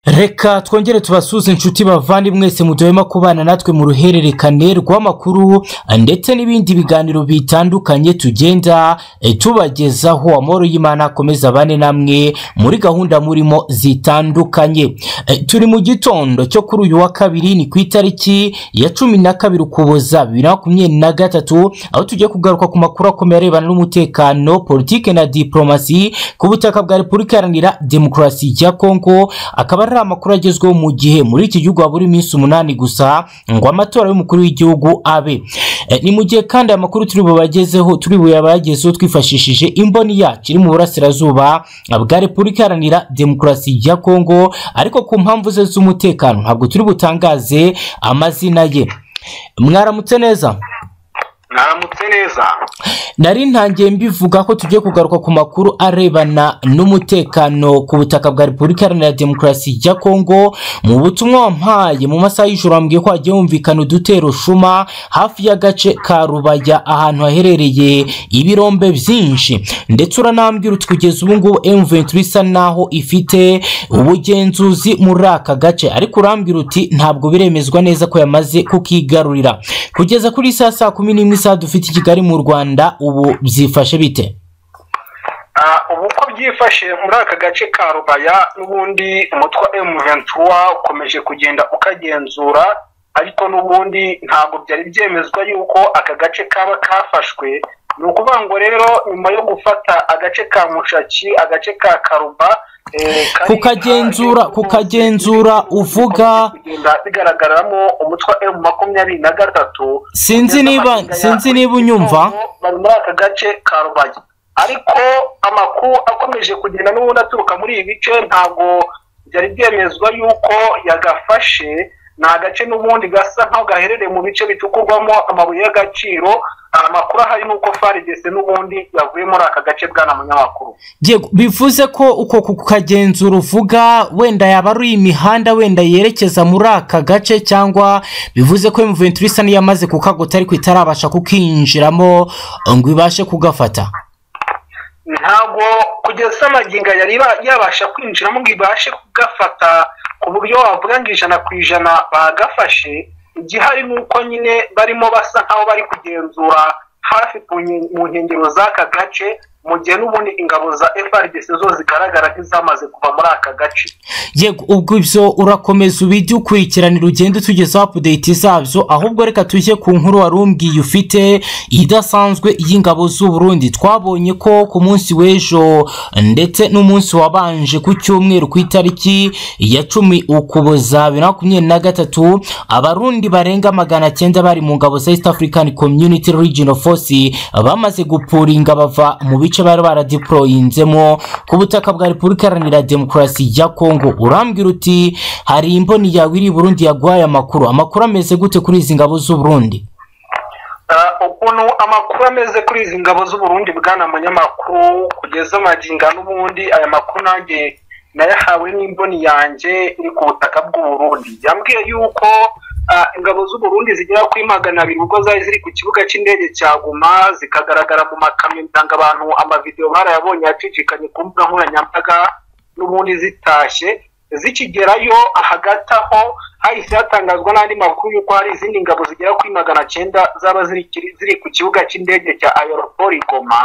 reka twongere tubasuze inshuti bavandimwe mwese muduhema kubana natwe mu ruhererekane rw'amakuru ndetse n'ibindi biganiro bitandukanye tugenda eh, tubagezaho amahoro y'imana akomeza abane namwe muri gahunda murimo zitandukanye Eh, turi mu gitondo cyo kuri uyu wa kabiri ni ku itariki ya cumi na kabiri ukuboza bibiri na makumyabiri na gatatu aho tugiye kugaruka ku makuru akomeye arebana n'umutekano politike na diplomasi ku butaka bwa repubulika iharanira demokarasi ya kongo akaba ari amakuru agezweho mu gihe muri iki gihugu habura iminsi umunani gusa ngo amatora y'umukuru w'igihugu abe Eh, ni mu gihe kandi aya makuru turi bubagezeho turi buyabagezeho twifashishije imboni yacu iri mu burasirazuba bwa repubulika iharanira demokarasi ya kongo ariko ku mpamvu ze z'umutekano ntabwo turi butangaze amazina ye mwaramutse neza mwaramutse neza nari ntangiye mbivuga ko tugiye kugaruka ku makuru arebana n'umutekano ku butaka bwa repubulika iharanira demokarasi ya kongo mu butumwa wampaye mu masaha y'ijoro wambwiye ko hagiye humvikana udutero shuma hafi y'agace ka rubaya ahantu haherereye ibirombe byinshi ndetse uranambwira uti kugeza ubu ngubu M23 isa naho ifite ubugenzuzi muri aka gace ariko urambwira uti ntabwo biremezwa neza ko yamaze kukigarurira kugeza kuri iyi saa saa kumi n'imwe isaha dufite i kigali mu rwanda ubu byifashe bite Ah, ubu uko byifashe muri aka gace ka rubaya n'ubundi umutwe wa M23 ukomeje kugenda ukagenzura ariko n'ubundi ntabwo byari byemezwa yuko aka gace kaba kafashwe ni ukuvuga ngo rero nyuma yo gufata agace ka mushaki agace ka karuba eh, kari kukagenzura hanze, kukagenzura uvuga kugenda bigaragaramo umutwe wa M makumyabiri na gatatu sinzi niba sinzi niba unyumva bari muri aka gace ka rubagi ariko amakuru akomeje kugenda n'ubundi aturuka muri ibi bice ntabwo byari byemezwa yuko yagafashe ni agace n'ubundi gasa nk'aho gaherereye mu bice bitukurwamo amabuye y'agaciro amakuru ahari ni uko faridese n'ubundi yavuye muri aka gace bwana munyamakuru Yego, bivuze ko uko kukagenzura uvuga wenda yaba ari imihanda wenda yerekeza muri aka gace cyangwa bivuze ko M23 isa n'iyamaze kukagota ariko itarabasha kukinjiramo ngo ibashe kugafata ntabwo kugeza amagingo aya yari ba- yabasha kwinjiramo ngo ibashe kugafata ku buryo wavuga ngo ijana ku ijana bagafashe igihari ni uko nyine barimo basa nk'aho bari kugenzura hafi ku nke- mu nkengero z'aka gace mu gihe n'ubundi ingabo za frdc zo zigaragara nk'izamaze kuva muri aka gace yego ubwo ibyo urakomeza ubijye ukurikiranira ugende utugezaho apudeyiti zabyo ahubwo reka tujye ku nkuru wari umbwiye ufite idasanzwe y'ingabo z'u Burundi twabonye ko ku munsi w'ejo ndetse n'umunsi wabanje ku cyumweru ku itariki ya cumi ukuboza bibiri na makumyabiri na gatatu abarundi barenga magana cyenda bari mu ngabo za east african community regional force bamaze gupuringa bava mu bice bari baradiployinzemo ku butaka bwa repubulika iharanira demokarasi ya kongo urambwira uti hari imboni yawe iri i burundi yaguhaye amakuru amakuru ameze gute kuri izi ngabo z'u burundi Ah, ukuntu amakuru ameze kuri izi ngabo z'uburundi bwana munyamakuru kugeza amaginga n'ubundi aya makuru nanjye nayahawe n'imboni yanjye iri ku butaka bw'uburundi yambwiye yuko ah, ingabo z'uburundi zigera kuri magana abiri ubwo zari ziri ku kibuga cy'indege cya guma zikagaragara mu makamyo ndanga abantu amavidewo barayabonye yacicikanye ku mbuga nkoranyambaga n'ubundi zitashye zikigerayo hagati aho hahise hatangazwa n'andi makuru y'uko hari izindi ngabo zigera kuri magana cyenda zaba ziri kiri- ziri ku kibuga cy'indege cya aeroport goma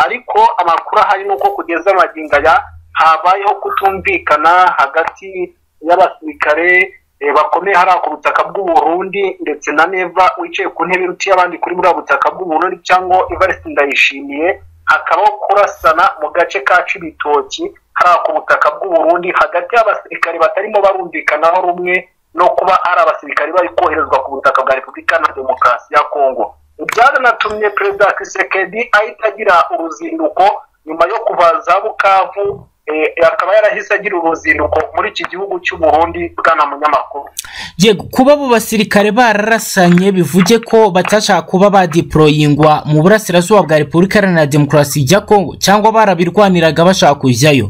ariko amakuru ahari ni uko kugeza amagingo aya habayeho kutumvikana hagati y'abasirikare eh, bakomeye hariya ku butaka bw'uburundi ndetse na neva wicaye ku ntebe iruta iy'abandi kuri buriya butaka bw'uburundi cyangwa evariste ndayishimiye hakabaho kurasana mu gace ka cibitoki hariya ku butaka bw'uburundi hagati y'abasirikare batarimo barumvikanaho rumwe no kuba ari abasirikare bari koherezwa ku butaka bwa repubulika na demokarasi ya kongo byaranatumye perezida kisekedi ahita agira uruzinduko nyuma yo kuva za bukavu eh, akaba yarahise agira uruzinduko muri iki gihugu cy'uburundi bwana munyamakuru yego kuba abo basirikare bararasanye bivuge ko batashaka kuba badiployingwa mu burasirazuba bwa repubulika iharanira demokarasi ya kongo cyangwa barabirwaniraga bashaka kujyayo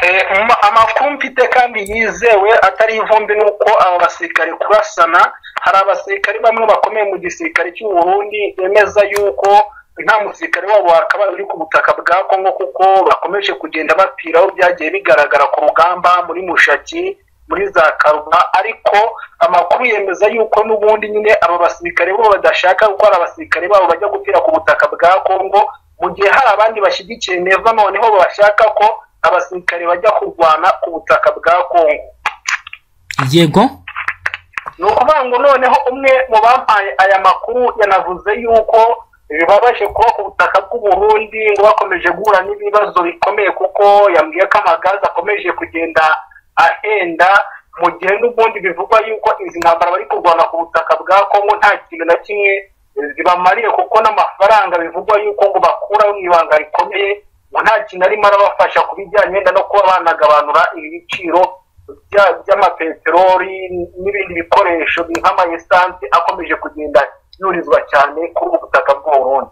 Eh, ma- amakuru mfite kandi yizewe atari ivumbi ni uko aba basirikare kurasana hari abasirikare bamwe bakomeye mu gisirikare cy'u Burundi bemeza yuko nta musirikare wabo wakabaye uri ku butaka bwa kongo kuko bakomeje kugenda bapira aho byagiye bigaragara ku rugamba muri mushaki muri za karuma ariko amakuru yemeza yuko n'ubundi nyine aba basirikare bo badashaka kuko hari abasirikare babo bajya gupfira ku butaka bwa kongo mu gihe hari abandi bashyigikiye neza noneho bashaka ko abasirikare bajya kurwana ku butaka bwa kongo yego ni ukuvuga ngo noneho umwe mu bampaye aya makuru yanavuze yuko bibabaje kuba ku butaka bw'uburundi ngo bakomeje guhura n'ibibazo bikomeye kuko yambwiye ko amagazi akomeje kugenda ahenda mu gihe n'ubundi bivugwa yuko izi ntambara bari kurwana ku butaka bwa kongo nta kintu na kimwe zibamariye kuko n'amafaranga bivugwa yuko ngo bakuraho mu ibanga rikomeye ngo nta kintu arimo arabafasha ku bijyanye wenda no kuba banagabanura ibiciro bya- by'amapeteroli n'ibindi bikoresho nk'amayesansi akomeje kugenda yurizwa cyane kuri ubu butaka bw'uburundi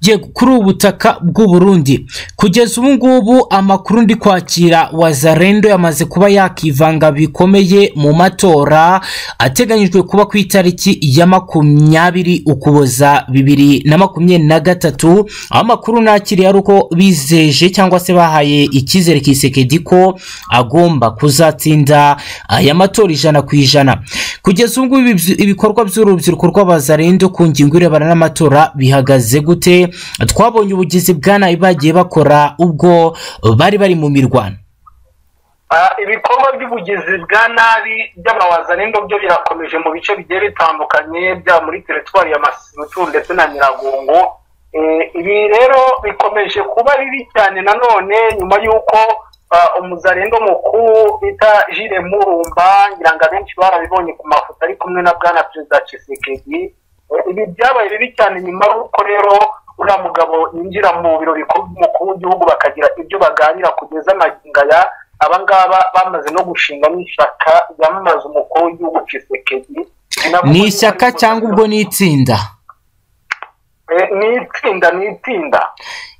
yego kuri ubu butaka bw'u Burundi kugeza ubu ngubu amakuru ndi kwakira wazarendo yamaze kuba yakivanga bikomeye mu matora ateganyijwe kuba ku itariki ya makumyabiri ukuboza bibiri na makumyabiri na gatatu aho amakuru nakiriye ari uko bizeje cyangwa se bahaye icyizere kisekedi ko agomba kuzatsinda aya matora ijana ku ijana kugeza ubu ngubu ibi- ibikorwa by'urubyiruko rw'abazarendo ku ngingo irebana n'amatora bihagaze gute twabonye ubugizi bwa nabi bagiye bakora ubwo bari bari mu mirwano Ah, ibikorwa by'ubugizi bwa nabi by'amawaza n'indobyo birakomeje mu bice bigiye bitandukanye byaba muri teritwari ya masutu ndetse na nyiragongo Eh, ibi rero bikomeje kuba bibi cyane nanone nyuma y'uko ah, umuzarendo mukuru bita jire murumba ngira ngo abenshi barabibonye ku mafoto ari kumwe na bwana perezida cisekedi ibi byabaye bibi cyane nyuma y'uko rero uriya mugabo yinjira mu biro bikuru by'umukuru w'igihugu bakagira ibyo baganira kugeza amagingo aya aba ngaba bamaze no gushinga n'ishyaka ryamamaza umukuru w'igihugu Tshisekedi ni ishyaka cyangwa ubwo ni itsinda Eh, ni itsinda ni itsinda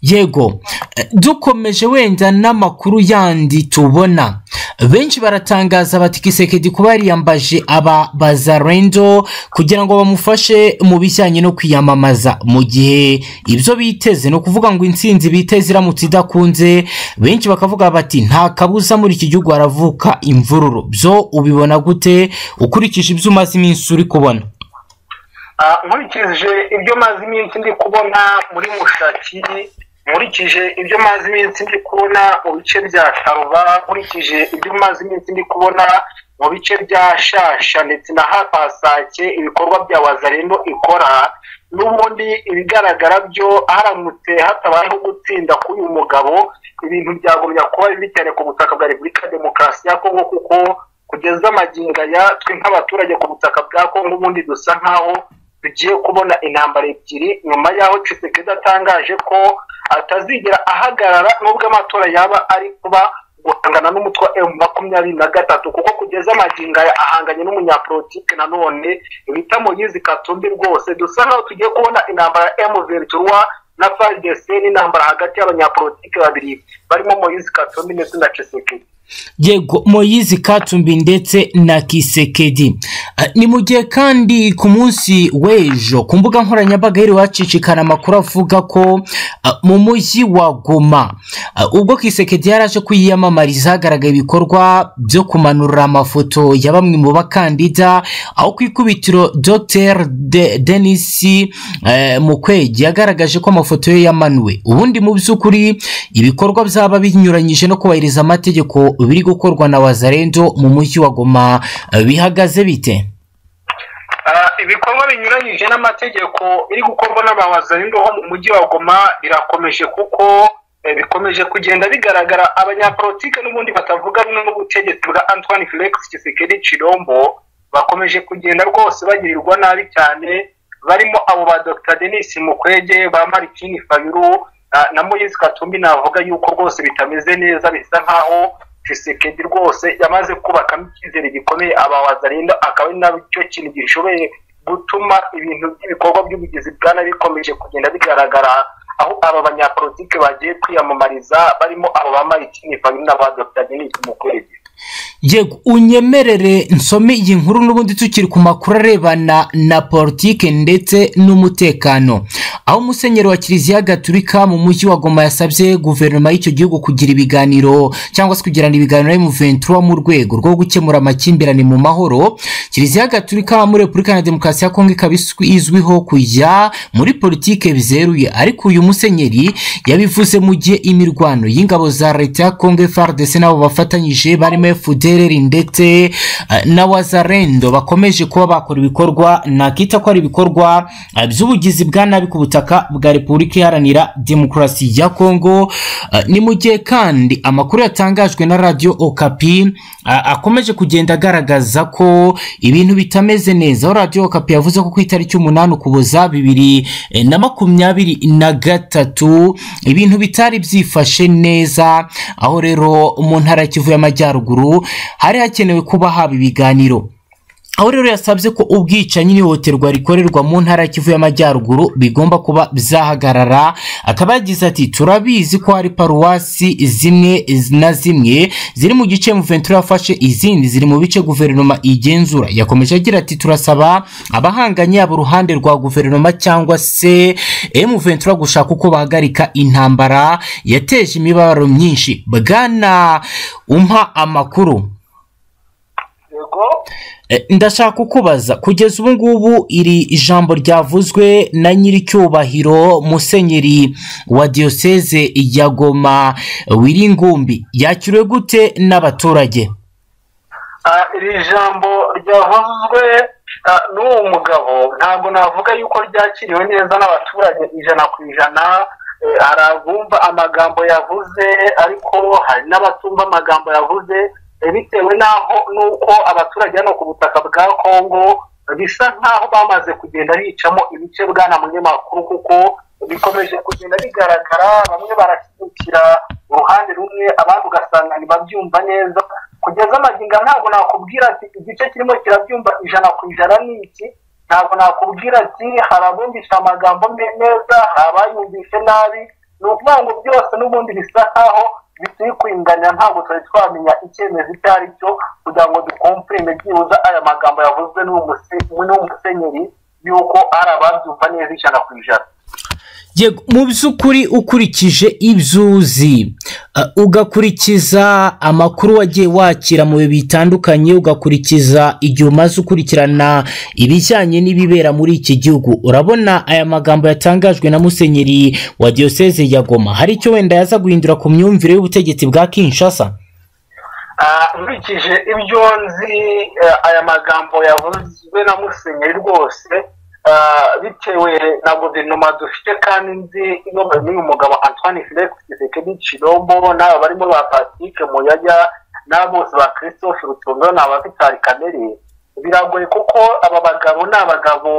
yego eh, dukomeje wenda n'amakuru yandi tubona benshi baratangaza bati kisekedi kuba yariyambaje aba bazarendo kugira ngo bamufashe mu bijyanye no kwiyamamaza mu gihe ibyo biteze ni ukuvuga ngo intsinzi biteze iramutse idakunze benshi bakavuga bati nta kabuza muri iki gihugu haravuka imvururu byo ubibona gute ukurikije ibyo umaze iminsi uri kubona Ah, nkurikije ibyo mazi iminsi ndi kubona muri mushaki nkurikije ibyo mazi iminsi ndi kubona mu bice bya karuba nkurikije ibyo mazi iminsi ndi kubona mu bice bya shasha ndetse na hapasake ibikorwa bya wazarendo ikora n'ubundi ibigaragara byo haramutse hatabayeho gutsinda k'uyu mugabo ibintu byagumya kuba bibi cyane ku butaka bwa repubulika demokarasi ya kongo kuko kugeza amagingo aya twe nk'abaturage ku butaka bwa kongo ubundi dusa nk'aho tugiye kubona intambara ebyiri nyuma y'aho Tshisekedi atangaje ko atazigera ahagarara nubwo amatora yaba ari kuba guhangana n'umutwe wa emu makumyabiri na gatatu kuko kugeza amagingo aya ahanganye n'umunyapolitike nanone bita moyizi katumbi rwose dusa nk'aho tugiye kubona intambara ya emu veriturwa na fardese n'intambara hagati y'abanyapolitike babiri barimo moyizi katumbi ndetse na Tshisekedi yego moyizi katumbi ndetse na kisekedi Eh, ni mu gihe kandi ku munsi w'ejo ku mbuga nkoranyambaga yari wacicikana amakuru avuga ko eh, mu mujyi wa goma eh, ubwo kisekedi yari aje kwiyamamariza hagaragaye ibikorwa byo kumanura amafoto ya bamwe mu bakandida aho ku ikubitiro dr De denis eh, mukwege yagaragaje ko amafoto ye yamanuwe ubundi mu by'ukuri ibikorwa byaba binyuranyije no kubahiriza amategeko biri gukorwa na wazarendo mu mujyi wa goma eh, bihagaze bite Ah, ibikorwa binyuranyije n'amategeko biri gukorwa n'abawazarindo ho mu mujyi wa goma birakomeje kuko eh, bikomeje kugenda bigaragara abanyapolitike n'ubundi batavuga rumwe n'ubutegetsi bwa antoine felix Tshisekedi chilombo bakomeje kugenda rwose bagirirwa nabi cyane barimo abo ba dr denis mukwege ba marikini fayulu ah, na moyise katumbi navuga yuko rwose bitameze neza bisa nkaho Tshisekedi rwose yamaze kubakamo icyizere gikomeye abawazarinda akaba ari nacyo kintu gishoboye gutuma ibintu by'ibikorwa by'ubugizi bwa nabi bikomeje kugenda bigaragara aho aba banyapolitike bagiye kwiyamamariza barimo abo bamara ikinifani n'aba dr denis mukwege yego unyemerere nsome iyi nkuru n'ubundi tukiri ku makuru arebana na politike ndetse n'umutekano aho umusenyeri wa kiliziya gaturika mu mujyi wa goma yasabye guverinoma y'icyo gihugu kugira ibiganiro cyangwa se kugirana ibiganiro na emuventura mu rwego rwo gukemura amakimbirane mu mahoro kiliziya gaturika muri repubulika ya demokarasi ya kongo ikaba izwiho kujya muri politike bizeruye ariko uyu musenyeri yabivuze mu gihe imirwano y'ingabo za leta ya kongo frdc nabo bafatanyije barimo fdc dereri ndetse na wazarendo bakomeje kuba bakora ibikorwa nakita ko ari ibikorwa by'ubugizi bwa nabi ku butaka bwa repubulika iharanira demokarasi ya kongo ni mu gihe kandi amakuru yatangajwe na radiyo okapi akomeje kugenda agaragaza ko ibintu bitameze neza aho radiyo okapi yavuze ko ku itariki umunani ukuboza bibiri na makumyabiri na gatatu ibintu bitari byifashe neza aho rero mu ntara ya kivu y'amajyaruguru hari hakenewe kuba haba ibiganiro aho rero yasabye ko ubwicanyi n'ihohoterwa rikorerwa mu ntara ya kivu y'amajyaruguru bigomba kuba byahagarara akaba yagize ati turabizi ko hari paruwasi zimwe na zimwe ziri mu gice muventura yafashe izindi ziri mu bice guverinoma igenzura yakomeje agira ati turasaba abahanganye yaba uruhande rwa guverinoma cyangwa se muventura gushaka uko bahagarika intambara yateje imibabaro myinshi bwana umpa amakuru ndashaka kukubaza kugeza ubu ngubu iri jambo ryavuzwe na nyiricyubahiro musenyeri wa diyoseze ya goma wiringumbi yakiriwe gute n'abaturage iri jambo ryavuzwe n'uwo mugabo ntabwo navuga yuko ryakiriwe neza n'abaturage ijana ku ijana hari abumva amagambo yavuze ariko hari n'abatumva amagambo yavuze bitewe n'aho n'uko abaturage hano ku butaka bwa kongo bisa nk'aho bamaze kugenda bicamo ibice bwana munyamakuru kuko bikomeje kugenda bigaragara bamwe barashyigikira uruhande rumwe abandi ugasanga ntibabyumva neza kugeza amagingo ntabwo nakubwira ati igice kirimo kirabyumva ijana ku ijana ni iki ntabwo nakubwira ati hari abumvisha amagambo neza hari abayumvishe nabi ni ukuvuga ngo byose n'ubundi bisa nk'aho bituri kwinganya ntabwo twari twamenya icyemezo icyo ari cyo kugira ngo dukomprime byibuze aya magambo yavuzwe n'uwo musenyeri y'uko ari ababyumva neza ijana ku ijana mu by'ukuri ukurikije ibyo uzi ugakurikiza amakuru wagiye wakira mu bihe bitandukanye ugakurikiza igihe umaze ukurikirana ibijyanye n'ibibera muri iki gihugu urabona aya magambo yatangajwe na musenyeri wa diyoseze ya goma hari icyo wenda yaza guhindura ku myumvire y'ubutegetsi bwa kinshasa nkurikije ibyo nzi aya magambo yavuzwe na musenyeri rwose bitewe na guverinoma dufite kandi nzi n'uyu mugabo antoine felix kisekedi kirombo n'aba barimo ba patrick muyaya n'abose ba christophe rutondo ni ababitari kamere biragoye kuko aba bagabo ni abagabo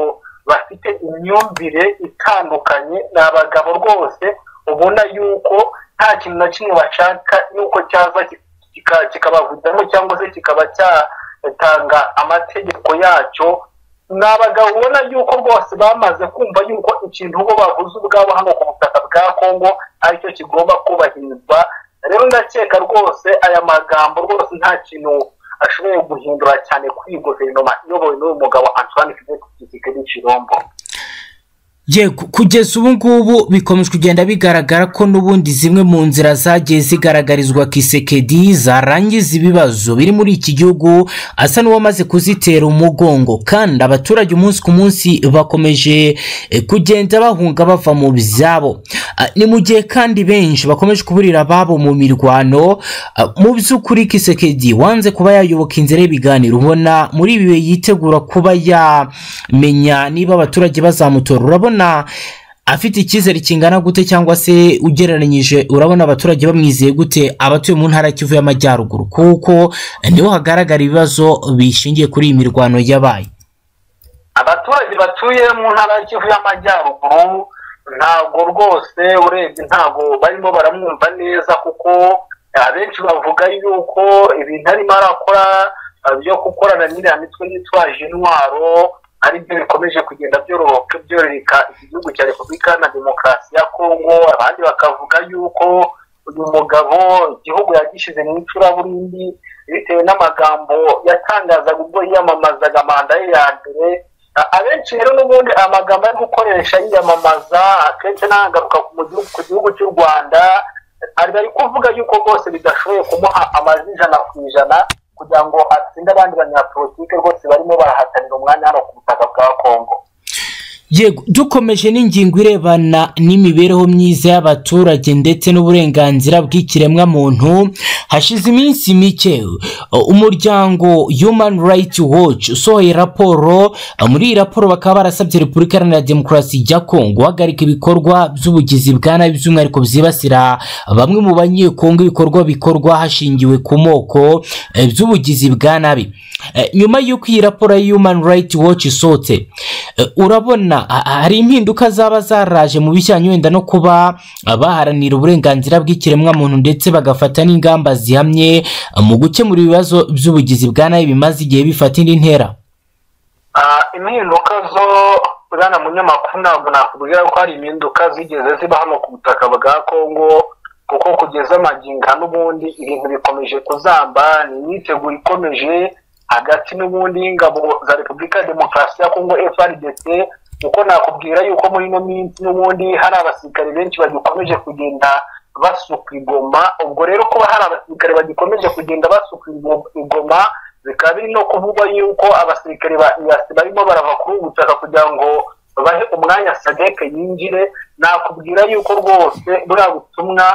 bafite imyumvire itandukanye ni abagabo rwose ubona yuko nta kintu na kimwe bashaka yuko cyaza kikabavugamo cyangwa se kikaba cyatanga amategeko yacyo ni abagabo ubona yuko rwose bamaze kumva yuko ikintu bo bavuze ubwabo hano ku butaka bwa kongo aricyo kigomba kubahirizwa rero ndakeka rwose aya magambo rwose nta kintu ashoboye guhindura cyane kuri iyi guverinoma iyobowe n'uyu mugabo antoine fidel kisikedi kirombo yego kugeza ubu ngubu bikomeje kugenda bigaragara ko n'ubundi zimwe mu nzira zagiye zigaragarizwa kisekedi zarangiza ibibazo biri muri iki gihugu asa n'uwamaze kuzitera umugongo kandi abaturage umunsi ku munsi bakomeje kugenda bahunga bava mu byabo ni mu gihe kandi benshi bakomeje kuburira ababo mu mirwano mu by'ukuri kisekedi wanze kuba yayoboka inzira y'ibiganiro ubona muri ibi bihe yitegura kuba yamenya niba abaturage bazamutora urabona afite icyizere kingana gute cyangwa se ugereranyije urabona abaturage bamwizeye gute abatuye mu ntara kivu y'amajyaruguru kuko niho hagaragara ibibazo bishingiye kuri iyi mirwano yabaye abaturage batuye mu ntara kivu y'amajyaruguru ntabwo rwose urebye ntabwo barimo baramwumva neza kuko abenshi bavuga yuko ibintu arimo arakora byo gukorana n'iriya mitwe yitwaje intwaro aribyo bikomeje kugenda byoroka byororeka iki gihugu cya repubulika na demokarasi ya kongo abandi bakavuga yuko uyu mugabo igihugu yagishyize mu icuraburindi bitewe n'amagambo yatangazaga ubwo yiyamamazaga manda ye ya mbere abenshi rero n'ubundi amagambo ari gukoresha yiyamamaza akenshi nagaruka ku gihugu cy'u rwanda ari kuvuga yuko rwose bidashoboye kumuha amajwi ijana ku ijana kugira ngo atsinde abandi banyapolitike rwose barimo barahatanira umwanya hano ku butaka bwa kongo yego dukomeje n'ingingo irebana n'imibereho myiza y'abaturage ndetse n'uburenganzira bw'ikiremwamuntu hashize iminsi mike umuryango human rights watch usohoye raporo muri iyi raporo bakaba barasabye repubulika iharanira demokarasi ya kongo guhagarika ibikorwa by'ubugizi bwa nabi by'umwihariko byibasira bamwe mu banyekongo ibikorwa bikorwa hashingiwe ku moko by'ubugizi bwa nabi nyuma y'uko iyi raporo ya human rights watch isohotse urabona hari impinduka zaba zaraje mu bijyanye wenda no kuba baharanira uburenganzira bw'ikiremwamuntu ndetse bagafata n'ingamba zihamye mu gukemura ibibazo by'ubugizi bwa nabi bimaze igihe bifata indi ntera impinduka zo bwana munyamakuru ntabwo nakubwira ko hari impinduka zigeze ziba hano ku butaka bwa kongo kuko kugeza amaginga n'ubundi ibintu bikomeje kuzamba ni imyiteguro ikomeje hagati n'ubundi y'ingabo za repubulika demokarasi ya kongo frdc kuko nakubwira yuko muri ino minsi n'ubundi hari abasirikare benshi bagikomeje kugenda basuka igoma ubwo rero kuba hari abasirikare bagikomeje kugenda basuka igoma bikaba biri no kuvugwa yuko abasirikare barimo barava kuri ubu butaka kugira ngo bahe umwanya sadeke yinjire nakubwira yuko rwose buriya butumwa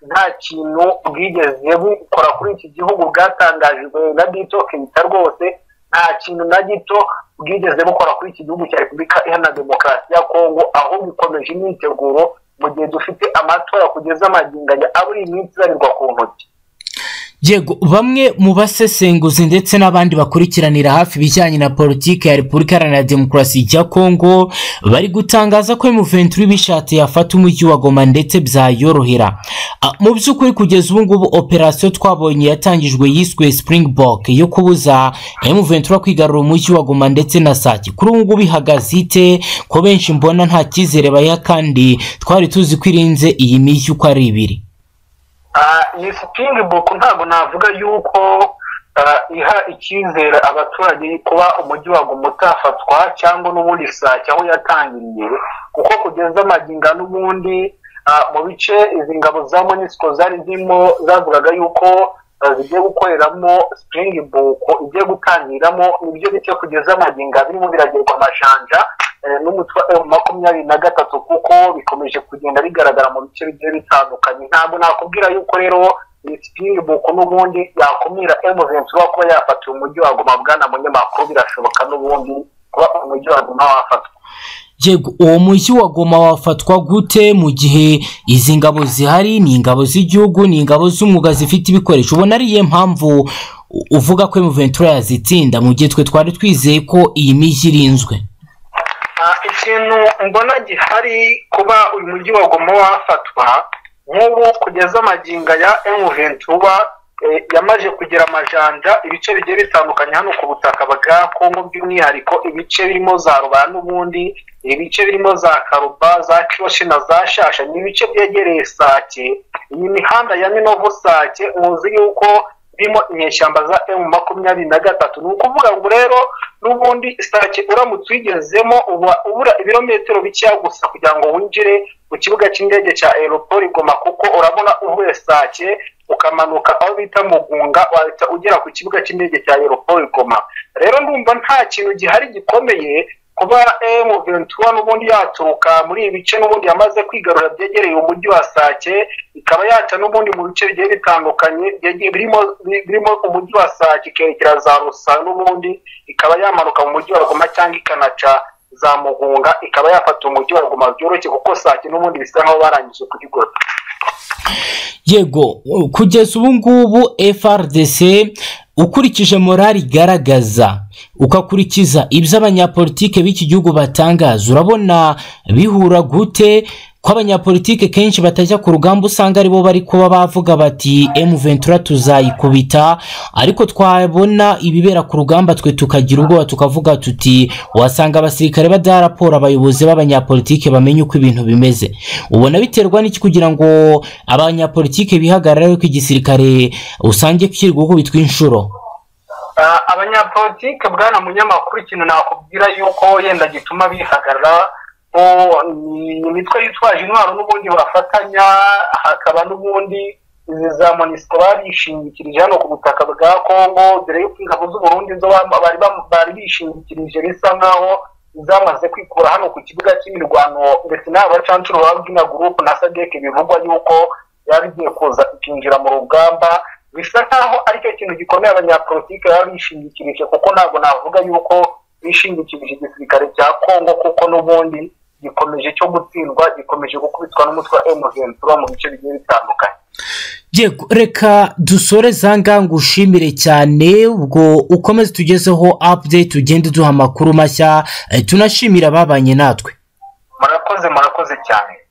nta kintu bwigeze bukora kuri iki gihugu bwatangajwe na dito kenita rwose nta kintu na gito bwigeze bukora kuri iki gihugu cya repubulika iharanira demokarasi ya kongo aho bikomeje imyiteguro mu gihe dufite amatora kugeza amaginganya abura iminsi ibarirwa ku ntoki yego bamwe mu basesenguzi ndetse n'abandi bakurikiranira hafi ibijyanye na politiki ya repubulika iharanira demokarasi ya kongo bari gutangaza ko muventuri bishatse yafata umujyi wa goma ndetse byayorohera mu by'ukuri kugeza ubu ngubu operasiyo twabonye yatangijwe yiswe springbok yo kubuza muventuri kwigarura umujyi wa goma ndetse na sake kuri ubu ngubu ihagaze ite ko benshi mbona nta cyizere bayiha kandi twari tuzi ko irinze iyi mijyi uko ari ibiri iyi springbok ntabwo navuga yuko iha icyizere abaturage kuba umujyi wa goma utafatwa cyangwa n'ubundi sake aho yatangiriye kuko kugeza amaginga n'ubundi mu bice izi ngabo za monisiko zari zirimo zavugaga yuko zigiye gukoreramo springbok igiye gutangiramo nibyo bice kugeza amaginga birimo biragerwa amajanja n'umutwe makumyabiri na gatatu kuko bikomeje kugenda bigaragara mu bice bigiye bitandukanye ntabwo nakubwira yuko rero iyi buku n'ubundi yakumira emuvensi uba kuba yafata umujyi wa goma bwana munyamakuru birashoboka n'ubundi kuba umujyi wa goma wafatwa yego uwo mujyi wa goma wafatwa gute mu gihe izi ngabo zihari ni ingabo z'igihugu ni ingabo z'umwuga zifite ibikoresho ubona ariyo mpamvu uvuga ko emuventura yazitsinda mu gihe twe twari twizeye ko iyi mijyi irinzwe ikintu mbona gihari kuba uyu mujyi wa goma wafatwa nk'ubu kugeza amaginga ya emuventura yamaze kugira amajanja ibice bigiye bitandukanye hano ku butaka bwa kongo by'umwihariko ibice birimo za rubara n'ubundi ibice birimo za karuba za kiroshi na za shasha ni ibice byegereye sake iyi mihanda ya minovu sake muzi yuko birimo inyeshyamba za emu makumyabiri na gatatu ni ukuvuga ngo rero n'ubundi sake uramutse uyigezemo uba ubura ibirometero bikeya gusa kugira ngo winjire mu kibuga cy'indege cya aeroport goma kuko urabona uvuye sake ukamanuka aho bita mugunga wahita ugera ku kibuga cy'indege cya aeroport goma rero ndumva nta kintu gihari gikomeye kuba emu ventura n'ubundi yaturuka muri ibi bice n'ubundi yamaze kwigarura byegereye umujyi wa sake ikaba yaca n'ubundi mu bice bigiye bitandukanye birimo umujyi wa sake ikerekera za rusa n'ubundi ikaba yamanuka mu mujyi wa goma cyangwa ikanaca za mugunga ikaba yafata umujyi wa goma byoroshye kuko sake n'ubundi bisa nk'aho barangije kurigota yego kugeza ubu ngubu frdc ukurikije morali igaragaza ukakurikiza ibyo abanyapolitike b'iki gihugu batangaza urabona bihura gute ko abanyapolitike kenshi batajya ku rugamba usanga aribo bari kuba bavuga bati M23 tuzayikubita ariko twabona ibibera ku rugamba twe tukagira ubwoba tukavuga tuti wasanga abasirikare badaha raporo abayobozi b'abanyapolitike bamenye uko ibintu bimeze ubona biterwa n'iki kugira ngo abanyapolitike bihagarare ko igisirikare usange kiri gukubitwa inshuro Ah, abanyapolitike bwana munyamakuru ikintu nakubwira yuko yenda gituma bihagarara o, ni imitwe yitwaje intwaro n'ubundi bafatanya hakaba n'ubundi izi za monisiko barishingikirije hano ku butaka bwa kongo dore yuko ingabo z'u burundi zo bam- bari bam- bari bishingikirije bisa nk'aho zamaze kwikura hano ku kibuga cy'imirwano ndetse n'aba bacancuro babwina gurupe na sadek bivugwa yuko yari igiye kuza ikinjira mu rugamba bisa nk'aho ari cyo kintu gikomeye abanyapolitike baba bishingikirije kuko ntabwo navuga yuko bishingikirije igisirikare cya kongo kuko n'ubundi gikomeje cyo gutsindwa gikomeje gukubitwa n'umutwe wa emuventura mu bice bigiye bitandukanye yego reka dusore zanga ngushimire cyane ubwo ukomeze tugezeho update ugende duha amakuru mashya eh, tunashimira ababanye natwe murakoze murakoze cyane